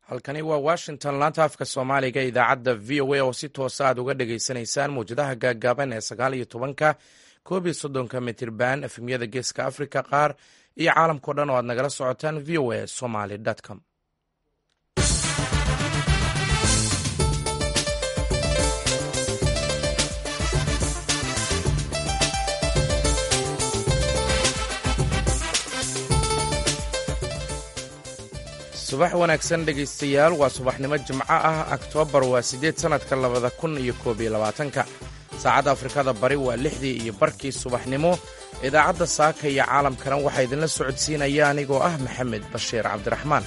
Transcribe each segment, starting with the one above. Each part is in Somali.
halkani waa washington laanta afka soomaaliga idaacadda v o a oo si toosa aad uga dhagaysanaysaan mawjadaha gaaggaaban ee sagaal iyo tobanka koob iyo soddonka mitirban efemyada geeska africa qaar iyo caalamkao dhan oo aad nagala socotaan v o a somaly com subax wanaagsan dhegaystayaal waa subaxnimo jimco ah oktoobar waa siddeed sannadka labada kun iyo koob iyo labaatanka saacadda afrikada bari waa lixdii iyo barkii subaxnimo idaacadda saaka iyo caalamkana waxaa idinla socodsiinaya anigoo ah maxamed bashiir cabdiraxmaan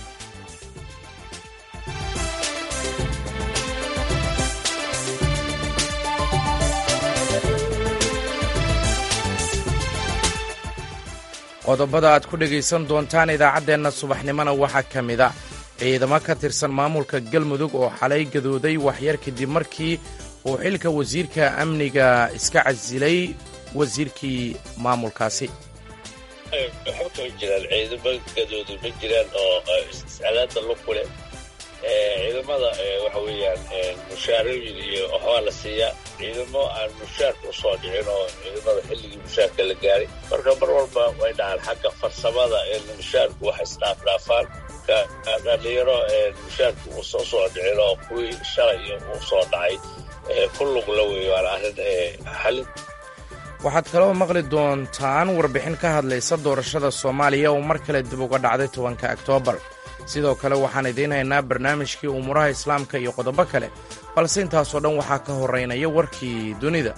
qodobada aad ku dhegaysan doontaan idaacaddeenna subaxnimona waxaa ka mid a ciidamo ka tirsan maamulka galmudug oo xalay gadooday waxyar kadib markii uu xilka wasiirka amniga iska casilay wasiirkii maamulkaasi waxba kama jiraan ciidamo gadooday ma jiraan oo iscalaada luku leh ciidamada waxa weeyaan mushaarooyin iyo waxbaa la siiyaa ciidamo aan mushaarka u soo dhicin oo ciidamada xilligii mushaarka la gaaray marka mar walba way dhacaan xagga farsamada mushaarku wax isdhaafdhaafaan dhalinyaro mushaarku uu soo soo dhicin oo kuwii shalay uu soo dhacay ku lugla wey waana arrin xalin waxaad kaloo maqli doontaan warbixin ka hadlaysa doorashada soomaaliya oo mar kale dib uga dhacday tobanka oktoobar sidoo kale waxaan idiin haynaa barnaamijkii umuuraha islaamka iyo qodobo kale balse intaasoo dhan waxaa ka horeynaya warkii dunida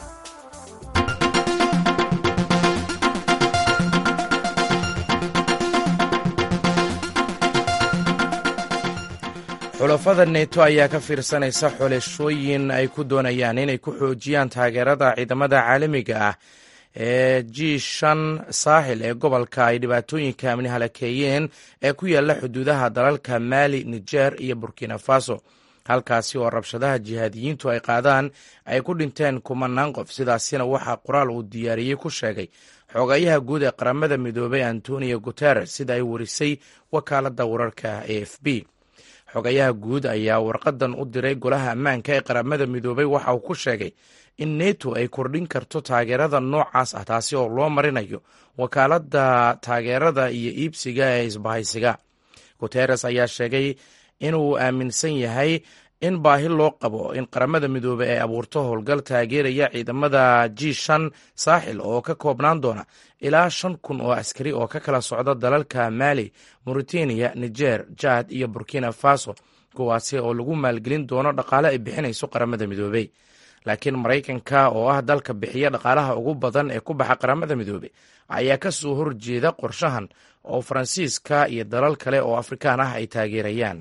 xulafada neto ayaa ka fiirsanaysa xulashooyin ay ku doonayaan inay ku xoojiyaan taageerada ciidamada caalamiga ah ee g shan saaxil ee gobolka ay dhibaatooyinka amni halakeeyeen ee ku yaala xuduudaha dalalka maali nijer iyo burkina faso halkaasi oo rabshadaha jihaadiyiintu ay qaadaan ay ku dhinteen kumanaan qof sidaasina waxaa qoraal uu diyaariyey ku sheegay xogayaha guud ee qaramada midoobay antonio guteres sida ay warisay wakaaladda wararka a f b xogayaha guud ayaa warqadan u diray golaha ammaanka ee qaramada midoobay waxa uu ku sheegay in neto ay kordhin karto taageerada noocaas ah taasi oo loo marinayo wakaaladda taageerada iyo iibsiga ee isbahaysiga guteres ayaa sheegay inuu aaminsan yahay in baahi loo qabo in qaramada midoobey ay abuurto howlgal taageeraya ciidamada g shan saaxil oo ka koobnaan doona ilaa shan kun oo askari oo ka kala socda dalalka maali mauritania niger jad iyo burkina faso kuwaasi oo lagu maalgelin doono dhaqaale ay bixinayso qaramada midoobey laakiin maraykanka oo ah dalka bixiya dhaqaalaha ugu badan ee ku baxa qaramada midoobey ayaa ka soo horjeeda qorshahan oo faransiiska iyo dalal kale oo afrikaan ah ay taageerayaan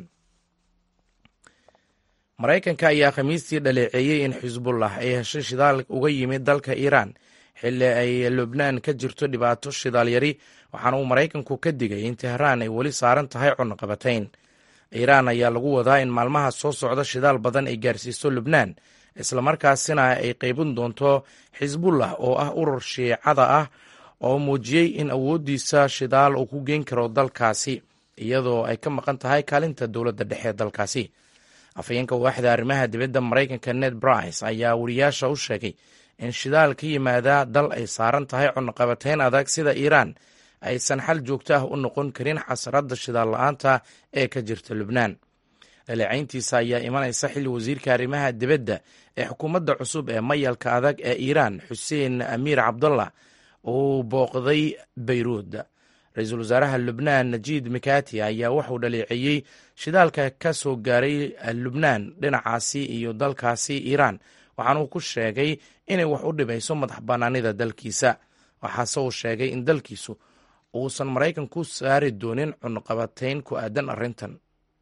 maraykanka ayaa khamiistii dhaleeceeyey in xisbullah ay heshay shidaal uga yimid dalka iiraan xilli ay lubnaan ka jirto dhibaato shidaal yari waxaana uu maraykanku ka digay in tehraan ay weli saaran tahay cunaqabatayn iiraan ayaa lagu wadaa in maalmaha soo socda shidaal badan ay gaarsiiso lubnaan islamarkaasina ay qaybin doonto xisbullah oo ah urur shiicada ah oo muujiyey in awooddiisa shidaal uu ku geyn karo dalkaasi iyadoo ay ka maqan tahay kaalinta dowladda dhexe dalkaasi afhayeenka waaxda arrimaha dibadda maraykanka ned brice ayaa wariyaasha u sheegay in shidaal ka yimaada dal ay saaran tahay cunaqabatayn adag sida iiraan aysan xal joogto ah u noqon karin xasradda shidaal la-aanta ee ka jirta lubnaan dhaleecayntiisa ayaa imanaysa xilli wasiirka arrimaha dibadda ee xukuumadda cusub ee mayalka adag ee iiraan xuseen amiir cabdullah uu booqday bayruud ra-iisul wasaaraha lubnaan najiid mikati ayaa wuxuu dhaleeceeyey shidaalka ka soo gaaray lubnaan dhinacaasi iyo dalkaasi iiraan waxaanuu ku sheegay inay wax u dhibayso madax bannaanida dalkiisa waxaase uu sheegay in dalkiisu uusan maraykanku saari doonin cunqabatayn ku aadan arrintan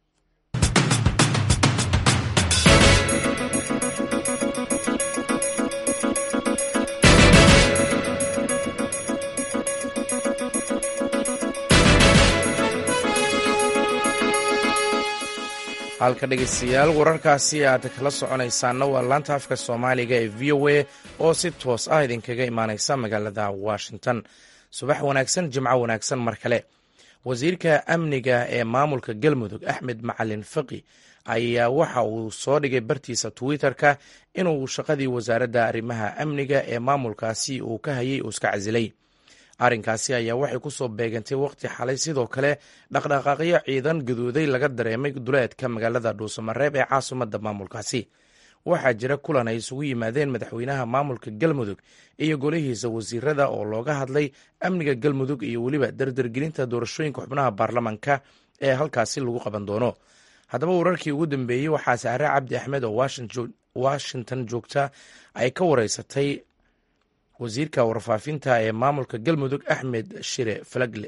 halka dhegaystayaal wararkaasi aad kala soconaysaanna waa laanta afka soomaaliga ee v o a oo si toos ah idinkaga imaaneysa magaalada washington subax wanaagsan jimco wanaagsan mar kale wasiirka amniga ee maamulka galmudug axmed macalin faqi ayaa waxa uu soo dhigay bartiisa twitter-ka inuu shaqadii wasaaradda arrimaha amniga ee maamulkaasi uu ka hayay uu iska casilay arrinkaasi ayaa waxay ku soo beegantay waqti xalay sidoo kale dhaqdhaqaaqyo ciidan gaduuday laga dareemay duleedka magaalada dhuusamareeb ee caasimadda maamulkaasi waxaa jira kulan ay isugu yimaadeen madaxweynaha maamulka galmudug iyo golihiisa wasiirada oo looga hadlay amniga galmudug iyo weliba dardargelinta doorashooyinka xubnaha baarlamanka ee halkaasi lagu qaban doono haddaba wararkii ugu dambeeyey waxaa saare cabdi axmed oo washington joogta ay ka wareysatay wasiirka warfaafinta ee maamulka galmudug axmed shire falagle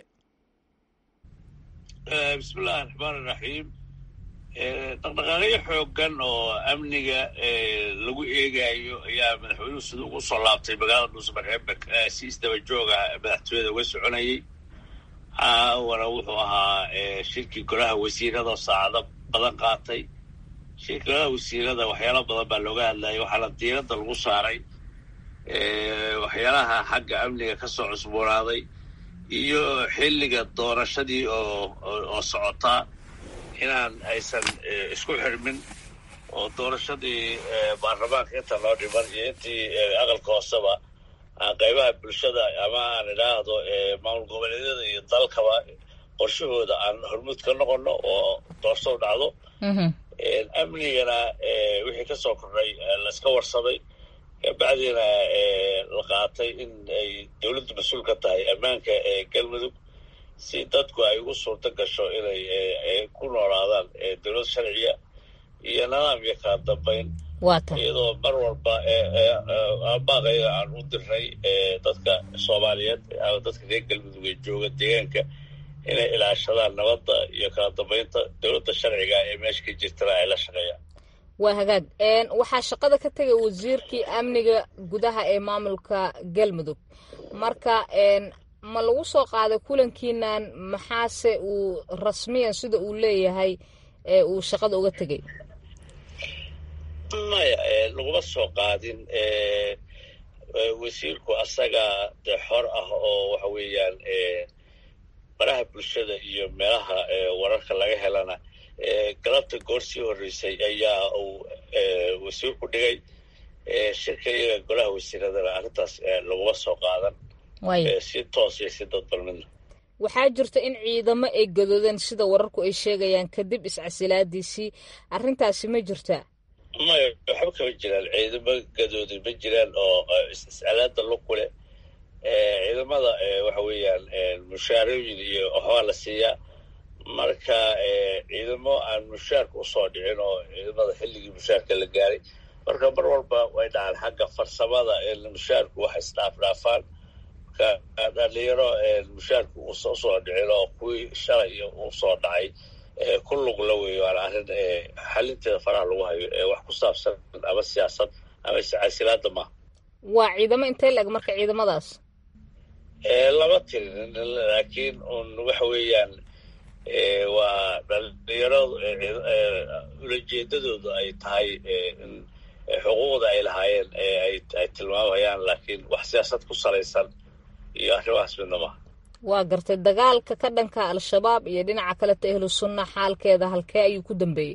bismillahi raxmaan iraxiim dhaqdhaqaaqyo xoogan oo amniga lagu eegayo ayaa madaxweynuhu sida ugu soo laabtay magaalada dhuusamareeb si isdaba jooga madaxtooyada uga soconayay caawana wuxuu ahaa shirkii golaha wasiirada saacado badan qaatay shirkii golaha wasiirada waxyaala badan baa looga hadlayay waxaana diiradda lagu saaray waxyaalaha xagga amniga ka soo cusboonaaday iyo xilliga doorashadii oo oo socotaa inaan aysan isku xirmin oo doorashadii baarlamaanka inta loo dhiman iyo intii aqalka hooseba qaybaha bulshada ama aan idhaahdo maamul goboleedyada iyo dalkaba qorshahooda aan hormuud ka noqono oo doorasho dhacdo amnigana wixii ka soo kordhay layska warsamay kabacdiina la qaatay in ay dowladdu mas-uul ka tahay ammaanka galmudug si dadku ay ugu suurto gasho inay ku noolaadaan dowlad sharciya iyo nidaam iyo kala dambayn iyadoo mar walba baaqayga aan u dirnay dadka soomaaliyeed dadka reer galmudug ee jooga deegaanka inay ilaashadaan nabadda iyo kala dambaynta dowladda sharciga ee meesha ka jirtana ay la shaqeeyaan waa hagaag waxaa shaqada ka tegay wasiirkii amniga gudaha ee maamulka galmudug marka ma lagu soo qaaday kulankiinan maxaase uu rasmiyan sida uu leeyahay uu shaqada uga tegay maya laguma soo qaadin wasiirku asaga dee xor ah oo waxa weeyaan baraha bulshada iyo meelaha wararka laga helana galabta goor sii horreysay ayaa uu wasiirku dhigay shirka iyaga golaha wasiiradana arrintaas laguma soo qaadan si toos iyo si dadbal midna waxaa jirta in ciidamo ay gadoodeen sida wararku ay sheegayaan kadib iscasilaadiisii arrintaasi ma jirtaa maya waxba kama jiraan ciidamo gadooday ma jiraan oo iscalaada luku leh ciidamada waxa weeyaan mushaarooyin iyo waxbaa la siiyaa marka ciidamo aan mushaarka usoo dhicin oo ciidamada xilligii mushaarka la gaaray marka mar walba way dhacaan xagga farsamada mushaarku wax isdhaafdhaafaan marka dhalinyaro mushaarku usoo dhicin oo kuwii shalay usoo dhacay ku lugla wey waana arrin xalinteeda faraha lagu hayo wax ku saabsan ama siyaasad ama iscasilaada maaha waa ciidamo intee la-eg marka ciidamadaas lama tirin laakiin un waxa weeyaan waa dhalinyaradu ulajeedadoodu ay tahay in xuquuqda ay lahaayeen ay tilmaamayaan laakiin wax siyaasad ku salaysan iyo arrimahaas midna maaha waa gartay dagaalka ka dhanka al-shabaab iyo dhinaca kaleta ahlu sunna xaalkeeda halkee ayuu ku dambeeyey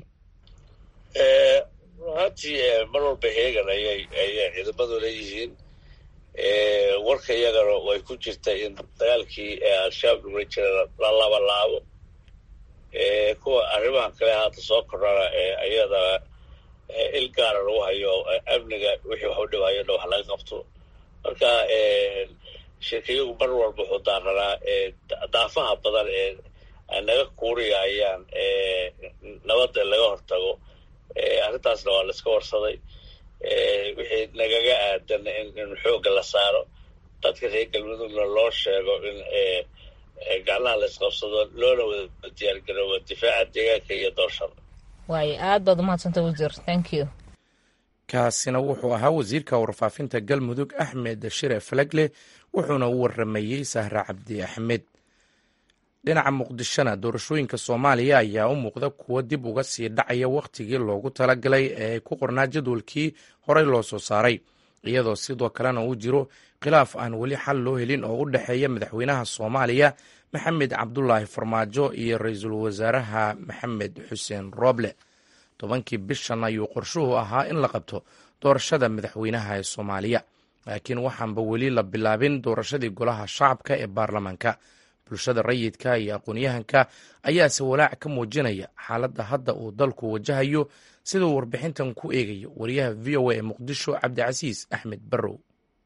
runtii mar walba heegan ayay ayay ciidamadu leeyihiin warka iyagana way ku jirta in dagaalkii al-shabaab lagula jira la labalaabo kuwa arrimahan kale hadda soo kordhana ayada il gaara lagu hayo amniga wixii wax u dhibayo dha wax laga qabto marka shirkayagu mar walba wuxuu daaranaa daafaha badan ee naga kuuriyayaan nabadda laga hortago arrintaasna waa laiska warsaday wixii nagaga aadan in xoogga la saaro dadka reer galmudugna loo sheego in gacnaha la isqabsado loona wada diyaargaroobo difaaca deegaanka iyo doorshada waayo aad baad umahadsanta wasiir thank you kaasina wuxuu ahaa wasiirka warfaafinta galmudug axmed shire falagle wuxuuna u waramayey sahre cabdi axmed dhinaca muqdishona doorashooyinka soomaaliya ayaa u muuqda kuwo dib uga sii dhacaya wakhtigii loogu talagalay ee ku qornaa jadwalkii horey loo soo saaray iyadoo sidoo kalena uu jiro khilaaf aan weli xal loo helin oo u dhexeeya madaxweynaha soomaaliya maxamed cabdulaahi farmaajo iyo ra-iisul wasaaraha maxamed xuseen rooble tobankii bishan ayuu qorshuhu ahaa in la qabto doorashada madaxweynaha ee soomaaliya laakiin waxaanba weli la bilaabin doorashadii golaha shacabka ee baarlamaanka bulshada rayidka iyo aqoon-yahanka ayaase walaac ka muujinaya xaaladda hadda uu dalku wajahayo siduu warbixintan ku eegayo wariyaha v o a ee muqdisho cabdicasiis axmed barrow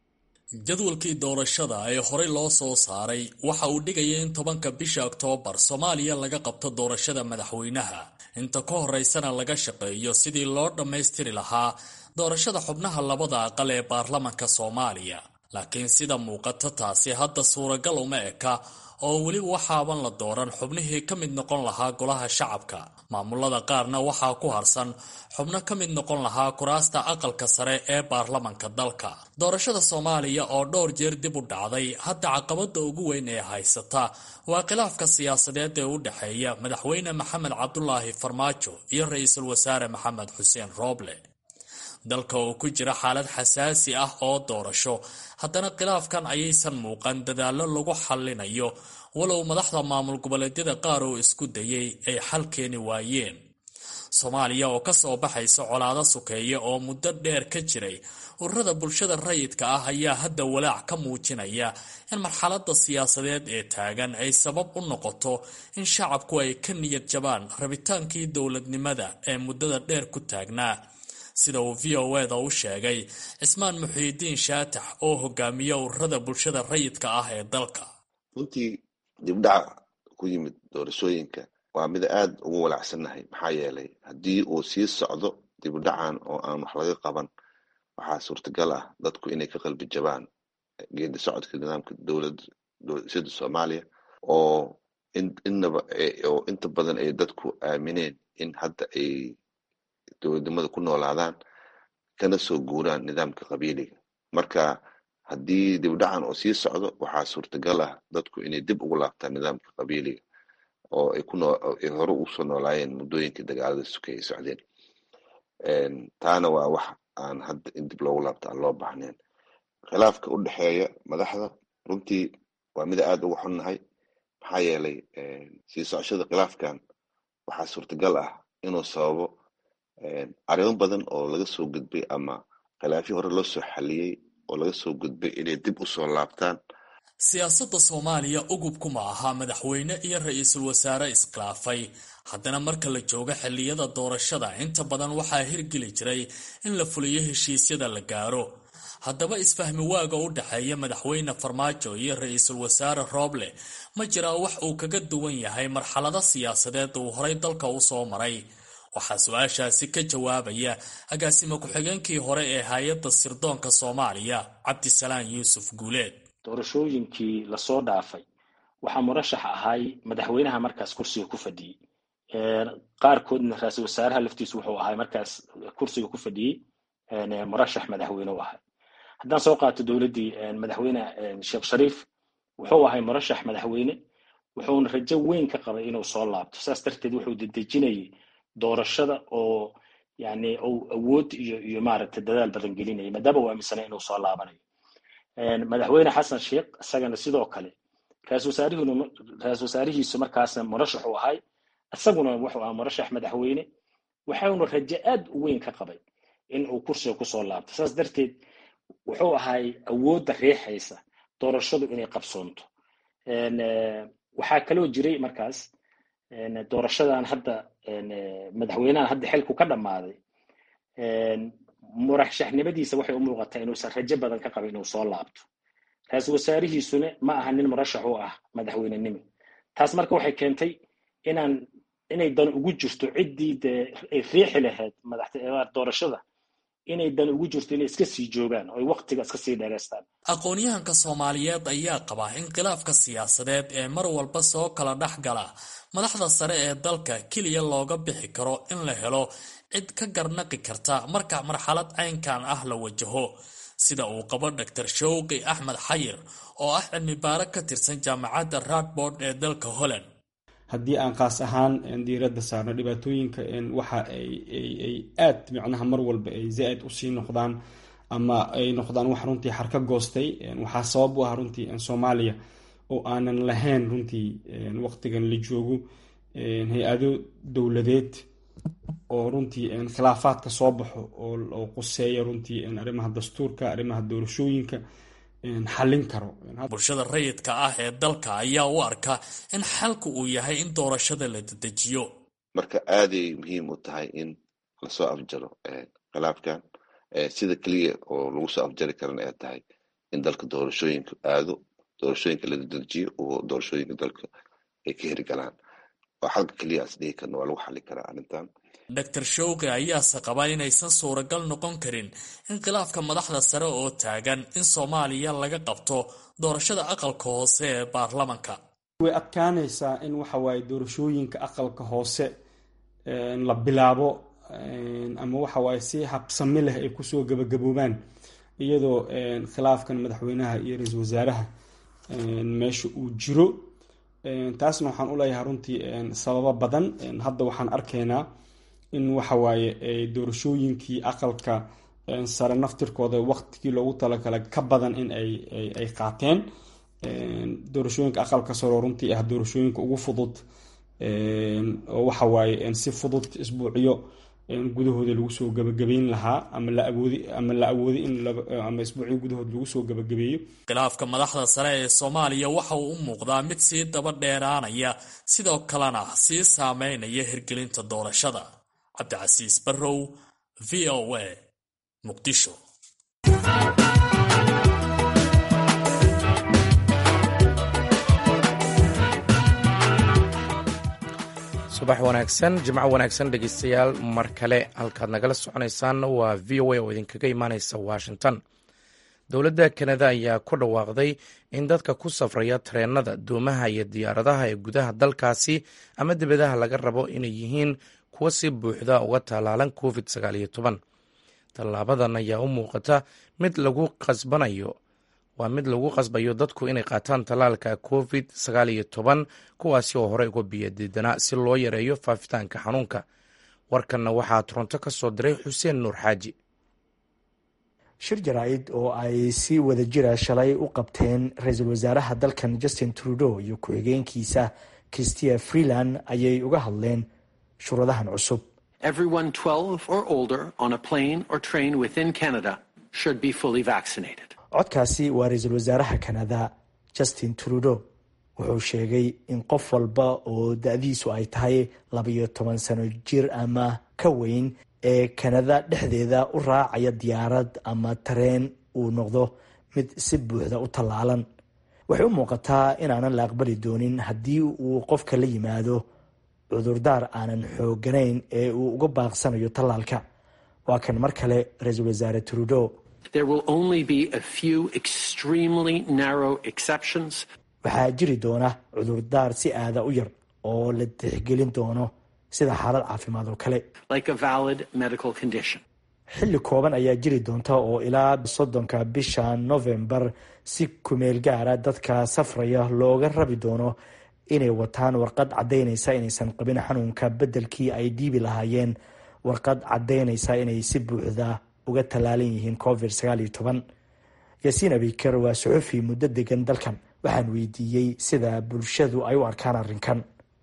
jadwalkii doorashada ee horey loo soo saaray waxa uu dhigaya in tobanka bisha oktoobar soomaaliya laga qabto doorashada madaxweynaha inta ka horeysana laga shaqeeyo sidii loo dhammaystiri lahaa doorashada xubnaha labada aqal ee baarlamanka soomaaliya laakiin sida muuqata taasi hadda suuragal uma eka oo weli waxaaban la dooran xubnihii ka mid noqon lahaa golaha shacabka maamulada qaarna waxaa ku harsan xubno ka mid noqon lahaa kuraasta aqalka sare ee baarlamanka dalka doorashada soomaaliya oo dhowr jeer dib u dhacday hadda caqabada ugu weyn ee haysata waa khilaafka siyaasadeed ee u dhexeeya madaxweyne maxamed cabdulaahi farmaajo iyo ra-iisul wasaare maxamed xuseen rooble dalka oo ku jira xaalad xasaasi ah oo doorasho haddana khilaafkan ayaysan muuqan dadaallo lagu xallinayo walow madaxda maamul goboleedyada qaar oo isku dayay ay xal keeni waayeen soomaaliya oo ka soo baxaysa colaado sukeeya oo muddo dheer ka jiray ururada bulshada rayidka ah ayaa hadda walaac ka muujinaya in marxaladda siyaasadeed ee taagan ay sabab u noqoto in shacabku ay ka niyad jabaan rabitaankii dowladnimada ee muddada dheer ku taagnaa sida uu v o eda u sheegay cismaan muxiidiin shaatax oo hogaamiya ururada bulshada rayidka ah ee dalka runtii dibdhaca ku yimid doorashooyinka waa mid aad ugu walaacsannahay maxaa yeelay haddii uu sii socdo dibdhacan oo aan wax laga qaban waxaa suurtagal ah dadku inay ka qalbi jabaan geedi socodka nidaamka dowladda soomaaliya oo innaba oo inta badan ay dadku aamineen in hadda ay dowladnimada ku noolaadaan kana soo guuraan nidaamka qabiiliga marka haddii dibdhacan oo sii socdo waxaa suurtagal ah dadku inay dib ugu laabtaan nidaamka qabiiliga oo ay kunoay hore usoo noolaayeen muddooyinkii dagaalada suke ay socdeen taana waa wax aan hadda in dib loogu laabto aan loo baahnayn khilaafka u dhexeeya madaxda runtii waa mida aad uga xunnahay maxaa yeelay sii socoshada khilaafkan waxaa suurtagal ah inuu sababo arrimo badan oo laga soo gudbay ama khilaafyo hore loo soo xaliyey oo laga soo gudbay inay dib usoo laabtaan siyaasadda soomaaliya ugubkuma aha madaxweyne iyo ra-iisul wasaare iskhilaafay haddana marka la joogo xilliyada doorashada inta badan waxaa hirgeli jiray in la fuliyo heshiisyada la gaaro haddaba isfahmi waaga u dhexeeya madaxweyne farmaajo iyo ra-iisul wasaare rooble ma jiraa wax uu kaga duwan yahay marxalado siyaasadeed uu horay dalka u soo maray waxaa su-aashaasi ka jawaabaya agaasimo ku-xigeenkii hore ee hay-adda sirdoonka soomaaliya cabdisalaan yuusuf guuleed doorashooyinkii lasoo dhaafay waxaa murashax ahay madaxweynaha markaas kursiga ku fadhiyey qaarkoodna ra-iisul wasaaraha laftiisu wuxuu ahay markaas kursiga ku fadhiyey murashax madaxweyne u ahay haddaan soo qaato dowladdii madaxweyne sheekh shariif wuxuu ahay murashax madaxweyne wuxuuna rajo weyn ka qabay inuu soo laabto saas darteed wuxuu dedejinayay doorashada oo yani uu awood iyo iyo maaragtay dadaal badan gelinaya maadaama uu aaminsanay inuu soo laabanayo madaxweyne xasan sheekh isagana sidoo kale ra-isul wasaarihuna ra-isul wasaarihiisu markaasna murashax u ahay isaguna wuxuu ahaa murashax madaxweyne waxauna rajo aad u weyn ka qabay in uu kursiga kusoo laabto saas darteed wuxuu ahay awoodda riixaysa doorashadu inay qabsoonto waxaa kaloo jiray markaas doorashadan hadda madaxweynahan hadda xilku ka dhammaaday murashaxnimadiisa waxay u muuqataa inuusan rajo badan ka qabin inuu soo laabto ra-iisul wasaarihiisuna ma aha nin murashax u ah madaxweynenimo taas marka waxay keentay inaan inay dan ugu jirto ciddii dee ay riixi lahayd madaxdoorashada inay dan ugu jirto inay iska sii joogaan oo ay waqtiga iska sii dheeraystaan aqoon-yahanka soomaaliyeed ayaa qaba in khilaafka siyaasadeed ee mar walba soo kala dhex gala madaxda sare ee dalka keliya looga bixi karo in la helo cid ka garnaqi karta marka marxalad caynkan ah la wajaho sida uu qabo doctor showqi axmed xayir oo ah cilmi baaro ka tirsan jaamacadda radbord ee dalka holland haddii aan kaas ahaan diiradda saarno dhibaatooyinka waxa ay aad micnaha mar walba ay zaa-id usii noqdaan ama ay noqdaan wax runtii xarka goostay waxaa sabab u ah runtii soomaaliya oo aanan lahayn runtii waqtigan la joogo hay-ado dowladeed oo runtii khilaafaadka soo baxo oo quseeya runtii arrimaha dastuurka arrimaha doorashooyinka xallin karo bulshada rayidka ah ee dalka ayaa u arka in xalku uu yahay in doorashada la dedejiyo marka aaday muhiim u tahay in lasoo afjaro khilaafkan sida keliya oo lagu soo afjari karana ay tahay in dalka doorashooyinka aado doorashooyinka la dedejiyo oo doorashooyinka dalka ay ka hirgalaan oo xalka keliya as dhihi karna waa lagu xali karaa arrintan doctor showqi ayaase qaba inaysan suuragal noqon karin in khilaafka madaxda sare oo taagan in soomaaliya laga qabto doorashada aqalka hoose ee baarlamanka way adkaanaysaa in waxa waaye doorashooyinka aqalka hoose la bilaabo ama waxa waaye si habsami leh ay kusoo gabagaboobaan iyadoo khilaafkan madaxweynaha iyo ra-iisul wasaaraha meesha uu jiro taasna waxaan u leeyahay runtii sababo badan hadda waxaan arkaynaa in waxa waaye doorashooyinkii aqalka sare naftirkooda waqtigii loogu talagalay ka badan in ay qaateen doorashooyinka aqalka sare oo runtii ah doorashooyinka ugu fudud oo waxa waaye si fudud isbuucyo gudahooda lagu soo gabagabeyn lahaa ama la awoodi ama la awoodi in ama isbuucyo gudahood lagu soo gabagabeeyo khilaafka madaxda sare ee soomaaliya waxa uu u muuqdaa mid sii daba dheeraanaya sidoo kalena sii saameynaya hirgelinta doorashada cabdicasiis barrow v o a muqdisho subax wanaagsan jimco wanaagsan dhegeystayaal mar kale halkaad nagala soconaysaan waa v o a oo idinkaga imaaneysa washington dowladda kanada ayaa ku dhawaaqday in dadka ku safraya tareenada doomaha iyo diyaaradaha ee gudaha dalkaasi ama dibadaha laga rabo inay yihiin kuwa si buuxda uga tallaalan covid tallaabadan ayaa u muuqata mid lagu qasbanayo waa mid lagu qasbayo dadku inay qaataan tallaalka covid kuwaasi oo horey uga biyadiidanaa si loo yareeyo faafitaanka xanuunka warkanna waxaa toronto ka soo diray xuseen nuur xaaji shir jaraa'id oo ay si wada jira shalay u qabteen ra-iisul wasaaraha dalkan justin trudeau iyo ku-xigeenkiisa christia freeland ayay uga hadleen shuruudahan cusub Everyone 12 or older on a plane or train within Canada should be fully vaccinated. codkaasi waa ra-iisul wasaaraha kanada justin trudeau wuxuu sheegay in qof walba oo da-diisu ay tahay labayo toban sano jir ama ka weyn ee kanada dhexdeeda u raacaya diyaarad ama tareen uu noqdo mid si buuxda u tallaalan waxay u muuqataa inaanan la aqbali doonin haddii uu qofka la yimaado cudurdaar aanan xooganayn ee uu uga baaqsanayo tallaalka waa kan mar kale ra-iisul wasaare trudeau There will only be a few extremely narrow exceptions. waxaa jiri doona cudurdaar si aada u yar oo la tixgelin doono sida xaalad caafimaad oo kale like a valid medical condition. xilli kooban ayaa jiri doonta oo ilaa soddonka bisha novembar si kumeel gaara dadka safraya looga rabi doono inay wataan warqad caddaynaysa inaysan qabin xanuunka beddelkii ay dhiibi lahaayeen warqad caddaynaysa inay si buuxda uga tallaalan yihiin covid sagaal iyo toban yaasiin abiker waa suxufi muddo degan dalkan waxaan weydiiyey sida bulshadu ay u arkaan arrinkan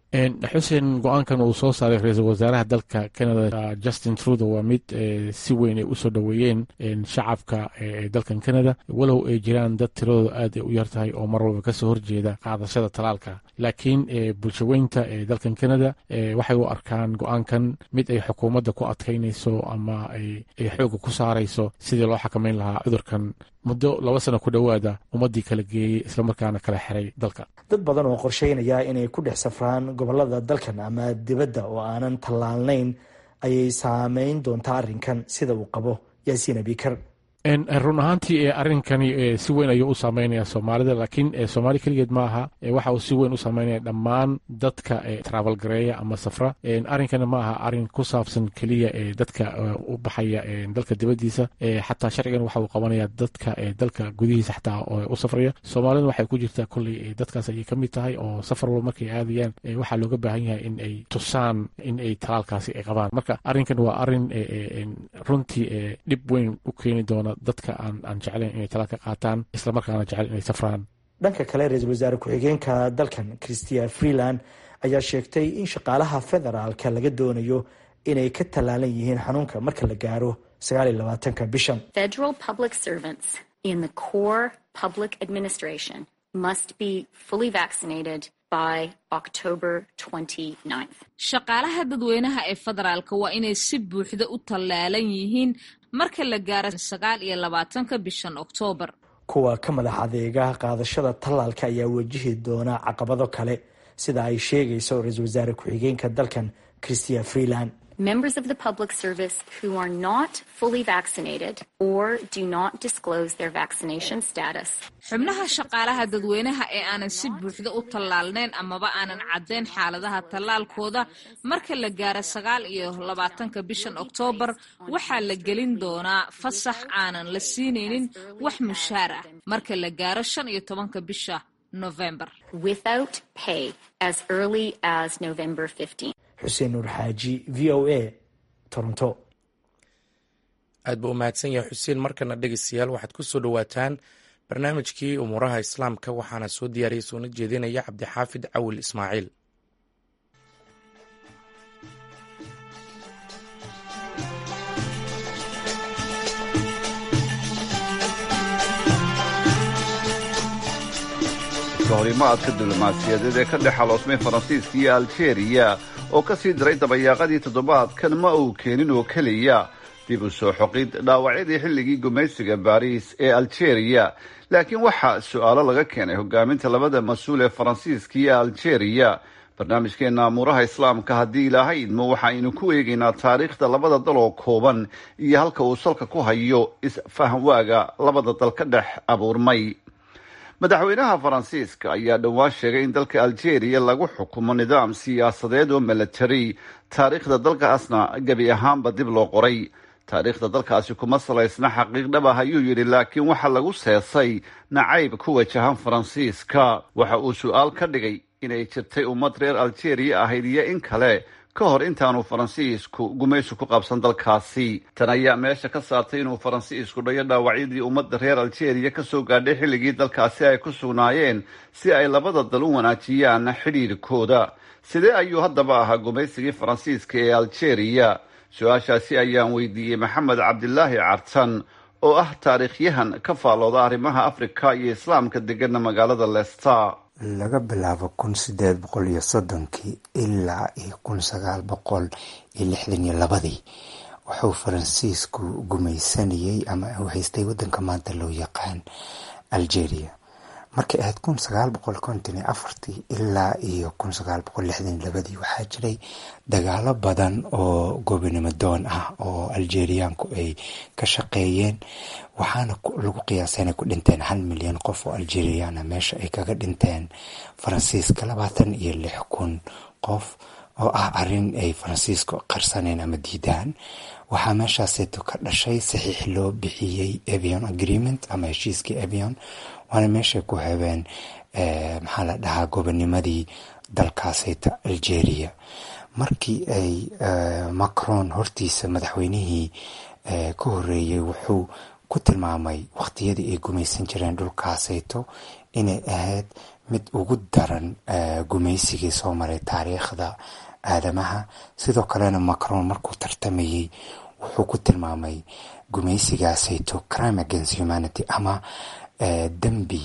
xuseen go-aankan uu soo saaray ra-iisul wasaaraha dalka canada justin trudeau waa mid si weyn ay usoo dhoweeyeen shacabka dalkan canada walow ay jiraan dad tiradooda aad ay u yar tahay oo mar walba kasoo horjeeda qaadashada talaalka laakiin bulshaweynta ee dalkan canada waxay u arkaan go-aankan mid ay xukuumadda ku adkaynayso ama ay xooga ku saarayso sidii loo xakameyn lahaa cudurkan muddo laba sano ku dhowaada ummadii kala geeyey islamarkaana kala xiray dalka dad badan oo qorsheynaya inay ku dhex safraan gobolada dalkan ama dibadda oo aanan tallaalnayn ayay saameyn doontaa arrinkan sida uu qabo yaasiin abikar run ahaantii arrinkani si weyn ayuu u saameynaya soomaalida laakiin soomaali keligeed ma aha waxa uu si weyn u saameynaya dhammaan dadka travel gareeya ama safra arrinkani ma aha arrin ku saabsan keliya dadka u baxaya dalka dibadiisa xataa sharcigan waxa uu qabanaya dadka dalka gudihiisa xataa u safraya soomaalida waxay ku jirtaa kolley dadkaas ayay ka mid tahay oo safar walba markay aadayaan waxaa looga baahan yahay in ay tusaan in ay talaalkaasi ay qabaan marka arrinkan waa arrin runtii dhib weyn u keeni doona dadka aan jeclayn inay talaalka qaataan islamarkaana jecel inay safraan dhanka kale ra-iisul wasaare ku-xigeenka dalkan christia freeland ayaa sheegtay in shaqaalaha federaalka laga doonayo inay ka tallaalan yihiin xanuunka marka la gaaro sagaal iyo labaatanka bishan Federal public servants in the core public administration must be fully vaccinated by October 29th. shaqaalaha dadweynaha ee federaalka waa inay si buuxda u tallaalan yihiin marka la gaaro sagaal iyo labaatanka bishan oktoobar kuwa ka madax adeega qaadashada tallaalka ayaa wajihi doona caqabado kale sida ay sheegayso ra-iisul wasaare ku-xigeenka dalkan christia freeland Members of the public service who are not fully vaccinated or do not disclose their vaccination status xubnaha shaqaalaha dadweynaha ee aanan si buuxda u tallaalnayn amaba aanan caddayn xaaladaha tallaalkooda marka la gaaro sagaal iyo labaatanka bishan oktoobar waxaa la gelin doonaa fasax aanan la siinaynin wax mushaar ah marka la gaaro shan iyo tobanka bisha november without pay as early as November 15th. xuseen nuur xaaji v o a toronto aad buu u mahadsan yahay xuseen markana dhegeystayaal waxaad ku soo dhowaataan barnaamijkii umuuraha islaamka waxaana soo diyaariyay soona jeedinaya cabdixaafid cawil ismaaciil horimaadka diblomaasiyadeed ee ka dhex xaloosmay faransiiska iyo aljeeriya oo ka sii diray dabayaaqadii toddobaadkan ma uu keenin oo keliya dib u soo xoqid dhaawacyadii xilligii gumaysiga baariis ee aljeeriya laakiin waxaa su-aalo laga keenay hogaaminta labada mas-uul ee faransiiska iyo aljeeriya barnaamijkeena amuuraha islaamka haddii ilaahay idmo waxaaynu ku eegaynaa taariikhda labada dal oo kooban iyo halka uu salka ku hayo isfahamwaaga labada dal ka dhex abuurmay madaxweynaha faransiiska ayaa dhowaan sheegay in dalka aljeeriya lagu xukumo nidaam siyaasadeed oo milatari taariikhda dalkaasna gebi ahaanba dib loo qoray taariikhda dalkaasi kuma salaysna xaqiiq dhab ah ayuu yidhi laakiin waxa lagu seesay nacayb ku wajahan faransiiska waxa uu su-aal ka dhigay inay jirtay ummad reer aljeeriya ahayd iyo in kale ka hor intaanu faransiisku gumaysi ku qabsan dalkaasi tan ayaa meesha ka saartay inuu faransiisku dhayo dhaawacyadii ummadda reer aljeeriya kasoo gaadhay xilligii dalkaasi ay ku sugnaayeen si ay labada dal u wanaajiyaan xidhiirkooda sidee ayuu haddaba ahaa gumaysigii faransiiska ee aljeeriya su-aashaasi ayaan weydiiyey maxamed cabdilaahi cartan oo ah taariikhyahan ka faallooda arrimaha afrika iyo islaamka degana magaalada leicester laga bilaabo kun sideed boqol iyo soddonkii ilaa iyo kun sagaal boqol iyo lixdan iyo labadii wuxuu faransiisku gumaysanayay ama uu haystay wadanka maanta loo yaqaan algeria markay ahayd kun sagaal boqol konton iyo afartii ilaa iyo kun sagaal boqol lixdan iyo labadii waxaa jiray dagaalo badan oo gobonimo doon ah oo algeriaanku ay ka shaqeeyeen waxaana lagu qiyaasay inay ku dhinteen hal milyan qof oo algeriana meesha ay kaga dhinteen faransiiska labaatan iyo lix kun qof oo ah arin ay faransiisku qarsaneen ama diidaan waxaa meeshaaseeto ka dhashay saxiix loo bixiyey avion agreement ama heshiiskii avion waana meeshay ku habeen maxaa la dhahaa gobonimadii dalkaaseyta algeria markii ay macron hortiisa madaxweynihii ka horeeyey wuxuu ku tilmaamay waqtiyadii ay gumaysan jireen dhulkaaseyto inay ahayd mid ugu daran gumaysigii soo maray taariikhda aadamaha sidoo kalena macron markuu tartamayey wuxuu ku tilmaamay gumaysigaaseyto crime against humanity ama dembi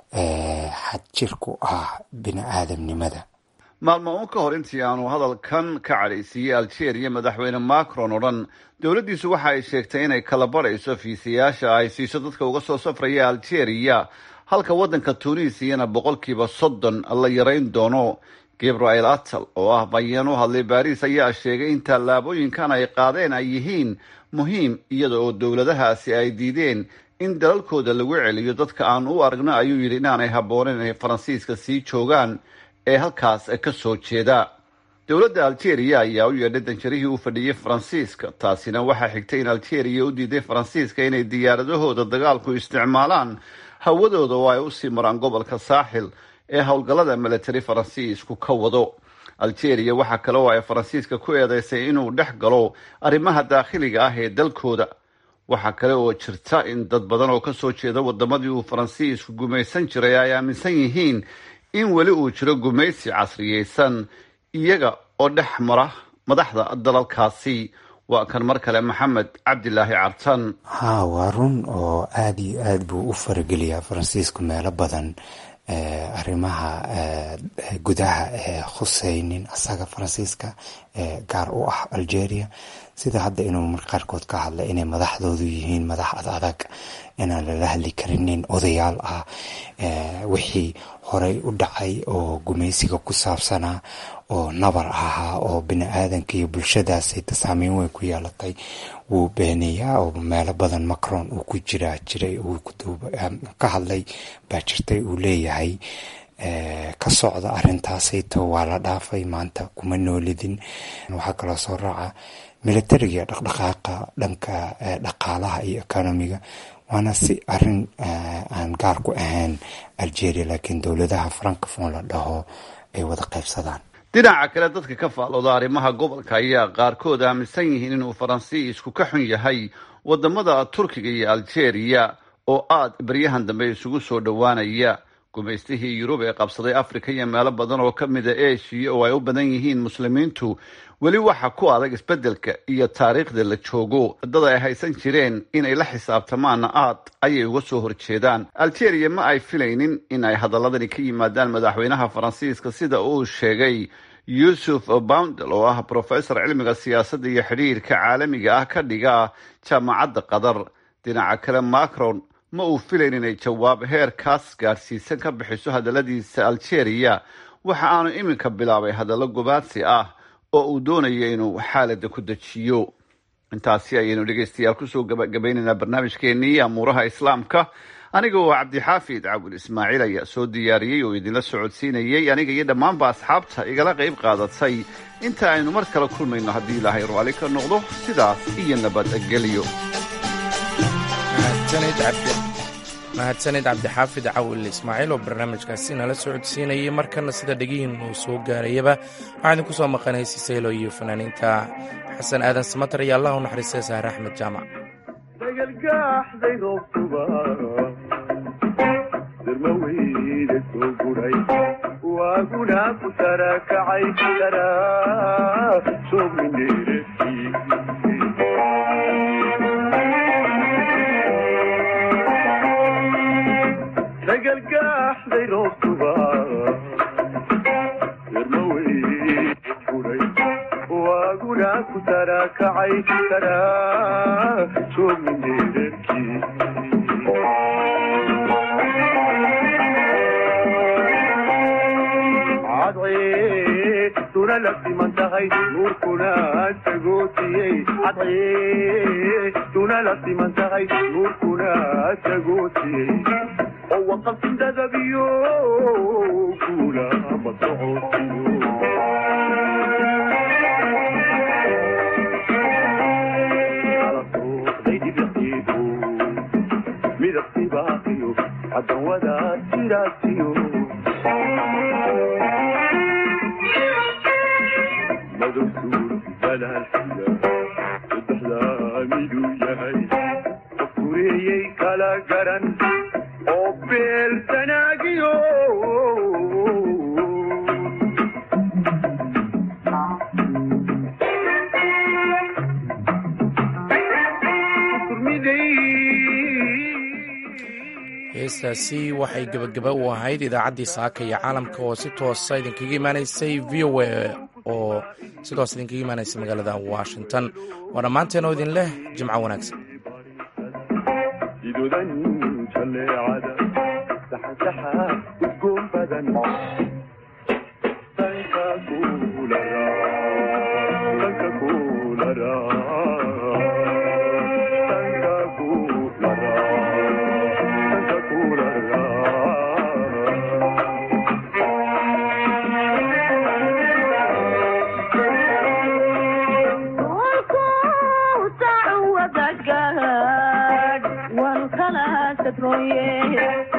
xadjir ku ah bini aadamnimada maalmo uun ka hor intii aanu hadalkan ka cadhaysiiyey algeria madaxweyne macron oo dhan dowladdiisu waxa ay sheegtay inay kala barayso fiisayaasha ay siiso dadka uga soo safraya algeria halka waddanka tunisiyana boqolkiiba soddon la yarayn doono gabriel atal oo ah bayeen u hadlay baariis ayaa sheegay in tallaabooyinkan ay qaadeen ay yihiin muhiim iyada oo dowladahaasi ay diideen in dalalkooda lagu celiyo dadka aan u aragno ayuu yidhi inaanay habbooneyn inay faransiiska sii joogaan ee halkaas ka soo jeeda dowladda algeria ayaa u yeedhay danjarihii u fadhiyey faransiiska taasina waxaa xigtay in algeria u diiday faransiiska inay diyaaradahooda dagaalku isticmaalaan hawadooda oo ay usii maraan gobolka saaxil ee howlgallada military faransiisku ka wado algeria waxaa kale oo ay faransiiska ku eedeysay inuu dhex galo arrimaha daakhiliga ah ee dalkooda waxaa kale oo jirta in dad badan oo ka soo jeeda wadamadii uu faransiisku gumaysan jiray ay aaminsan yihiin in weli uu jiro gumaysi casriyeysan iyaga oo dhex mara madaxda dalalkaasi waa kan mar kale maxamed cabdilaahi cartan ha waa run oo aada iyo aad buu u farageliyaa faransiisku meelo badan arrimaha gudaha ee khuseynin asaga faransiiska gaar u ah algeria sida hadda inuu mar qaarkood ka hadla inay madaxdoodu yihiin madax ad adag inaan lala hadli karinin odayaal ah wixii horey u dhacay oo gumaysiga ku saabsanaa oo nabar ahaa oo bini aadanka iyo bulshadaasayta saameyn weyn ku yeelatay wuu beenayaa oo meelo badan macron uu ku jiraa jiray ka hadlay baa jirtay uu leeyahay ka socda arintaasayto waa la dhaafay maanta kuma noolidin waxaa kaloo soo raaca militariga dhaqdhaqaaqa dhanka dhaqaalaha iyo economiga waana si arin aan gaar ku ahayn algeria laakiin dowladaha francophone la dhaho ay wada qaybsadaan dhinaca kale dadka ka faalooda arrimaha gobolka ayaa qaarkood aaminsan yihiin inuu faransiisku ka xun yahay wadamada turkiga iyo algeria oo aada beryahan dambe isugu soo dhowaanaya gumaystihii yurub ee qabsaday africa iyo meelo badan oo ka mida eshiya oo ay u badan yihiin muslimiintu weli waxa ku adag isbeddelka iyo taariikhda la joogo dad ay haysan jireen inay la xisaabtamaanna aad ayay uga soo horjeedaan algeria ma ay filaynin in ay hadaladani ka yimaadaan madaxweynaha faransiiska sida uu sheegay yuusuf boundel oo ah professor cilmiga siyaasadda iyo xidhiirka caalamiga ah ka dhiga jaamacadda qatar dhinaca kale macron ma uu filayn inay jawaab heerkaas gaadhsiisan ka bixiso hadalladiisa algeria waxa aanu iminka bilaabay hadallo gobaadsi ah oo uu doonayo inuu xaalada ku dejiyo intaasi ayaynu dhegeystayaal kusoo gabagabaynaynaa barnaamijkeenii amuuraha islaamka aniga oo cabdixaafid cabul ismaaciil ayaa soo diyaariyey oo idinla socodsiinayey aniga iyo dhammaanba asxaabta igala qayb qaadatay inta aynu mar kale kulmayno haddii ilaahay raalli ka noqdo sidaas iyo nabadgelyo mahadsanid cabdixaafid cawil ismaaciil oo barnaamijkaasi nala socodsiinayay markana sida dhegihiin uu soo gaarayaba waxaa idinku soo maqanay sisaylo iyo fanaaniinta xasan aadan samatar iyo allah u naxariistay sahre axmed jaamac heestaasi waxay gebagaba u ahayd idaacaddii saaka iyo caalamka oo si toosa idinkaga imaanaysay v o a oo si toos idinkaga imaanaysay magaalada washington waa dhammaanteen oo idin leh jimco wanaagsan One color, the